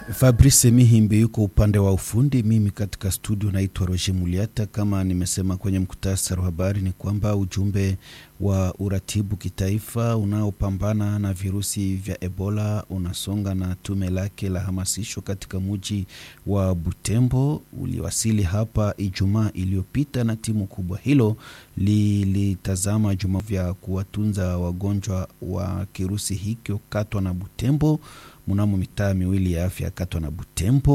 Fabrice Mihimbi yuko upande wa ufundi, mimi katika studio naitwa Roger Muliata. Kama nimesema kwenye mkutasari wa habari ni kwamba ujumbe wa uratibu kitaifa unaopambana na virusi vya Ebola unasonga na tume lake la hamasisho katika muji wa Butembo uliwasili hapa Ijumaa iliyopita, na timu kubwa hilo lilitazama juma vya kuwatunza wagonjwa wa kirusi hikyo Katwa na Butembo mnamo mitaa miwili ya afya Katwa na Butembo.